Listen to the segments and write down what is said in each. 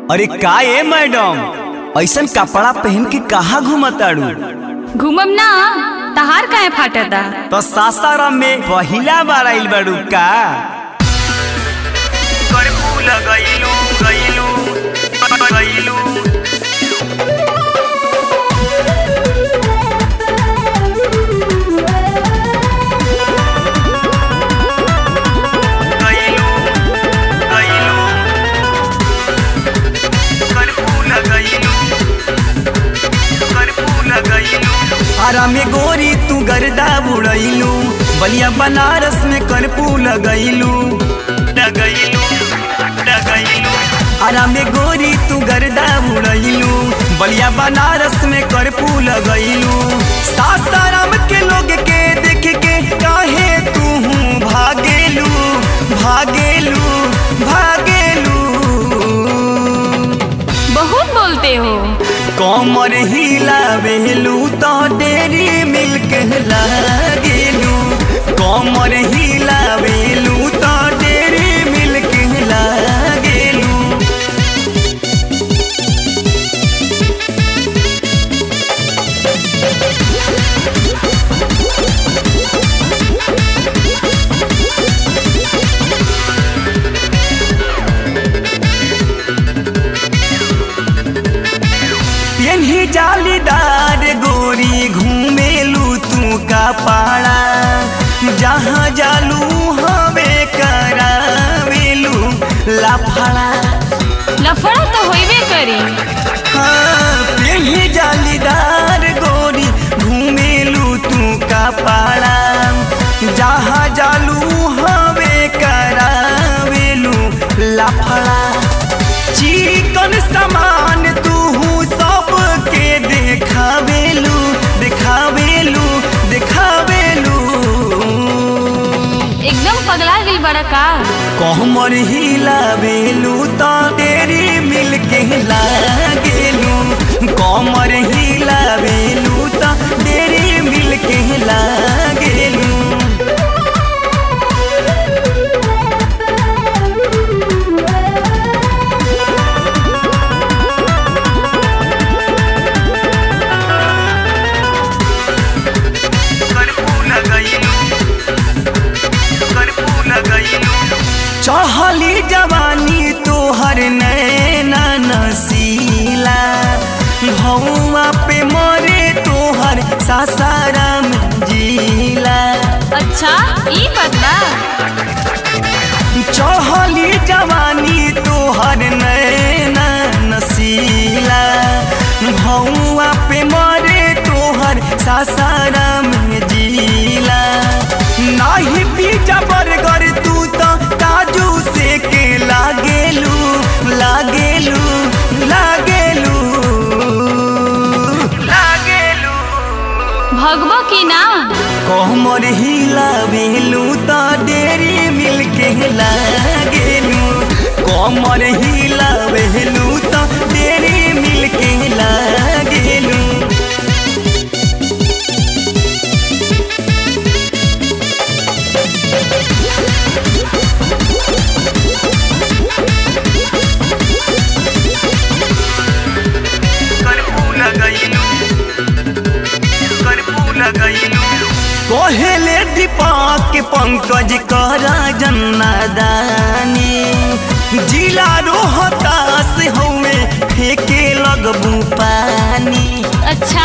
अरे का ए मैडम ऐसन कपड़ा पहन के कहाँ घूमताड़ू घूमम ना तहार काहे फाटता तो सासाराम में पहिला बार आइल बाड़ू का करफू लगैलू गैलू गैलू गैलू गैलू करफू लगैलू करफू लगैलू आरा में गोरी तू गर्दा उड़ैलू बलिया बनारस में करपू लगैलू लगैलू लगैलू आरा में गोरी तू गर्दा उड़ैलू बलिया बनारस में करपू लगैलू सासाराम के लोग के देख के काहे तू भागेलू भागेलू भागेलू बहुत बोलते हो कमर हिलावेलू तो डेरी मिल्क लागेलू कमर हिलावेलू तो डेरी मिल्क लागेलू पेन्ही जालीदार गोरी घूमेलू तू का पाड़ा जहाँ जालू हवे करावेलू लाफड़ा लफड़ा तो होइबे करी हाँ पेन्ही जालीदार गोरी घूमेलू तू का पाड़ा जहाँ जालू हवे करावेलू लाफड़ा चिकन सामान तू सबके देखावेलू देखावेलू देखावेलू एकदम पगला गेल बड़ा का कहमर हिलावेलू तो तेरी मिल के लागेलू कमर हिलावेलू तो तेरी मिल के लागेलू चढ़ली जवानी तोहर नैना नसीला भौआ पे मरे तोहर सासाराम जिला अच्छा ई बदला चढ़ली जवानी तोहर नैना नसीला भौआ पे मरे तोहर सासाराम जिला नाही पीछा बरगर तू तो काजू से के लागेलू लागेलू लागेलू लागेलू भगबो की ना कोमर हिलावेलू तो डेरी मिल के लागेलू कोमर हिलावेलू तो डेरी मिल के लागेलू कोहेले दीपक पंकज करा जन्नादानी जिला रोहतास हवे फेंके लगबू पानी अच्छा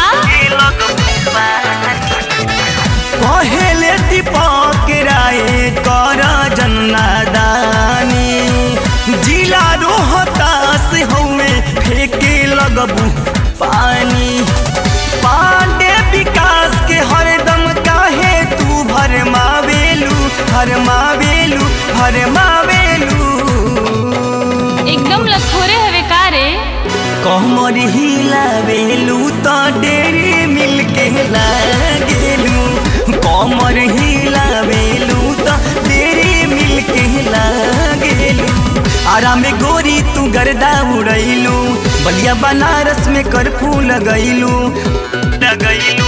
कहेले दीपक राय कर जन्नादानी जिला रोहतास हवे फेंके लगबू पानी पांडे विकास के हरदम काहे तू भरमावेलू भरमावेलू भरमावेलू एकदम लथोरे हवे का रे कमर हिलावेलू तो डेरी मिल के लागेलू कमर हिलावेलू तो डेरी मिल के लागेलू आराम गोरी तू गर्दा उड़ैलू बलिया बनारस में करफू लगैलू लगैलू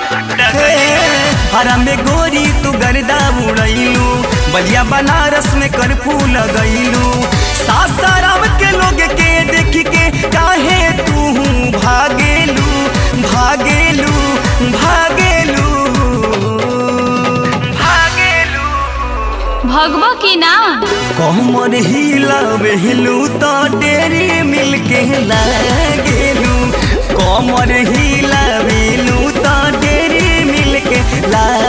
हरा में गोरी तू गर्दा उड़ैलू बलिया बनारस में करफू लगैलू सासाराम के लोग के देखी भगबो की ना कमर हिलावेलू तो डेरी मिलके लागेलू कमर हिलावेलू तो डेरी मिलके लागेलू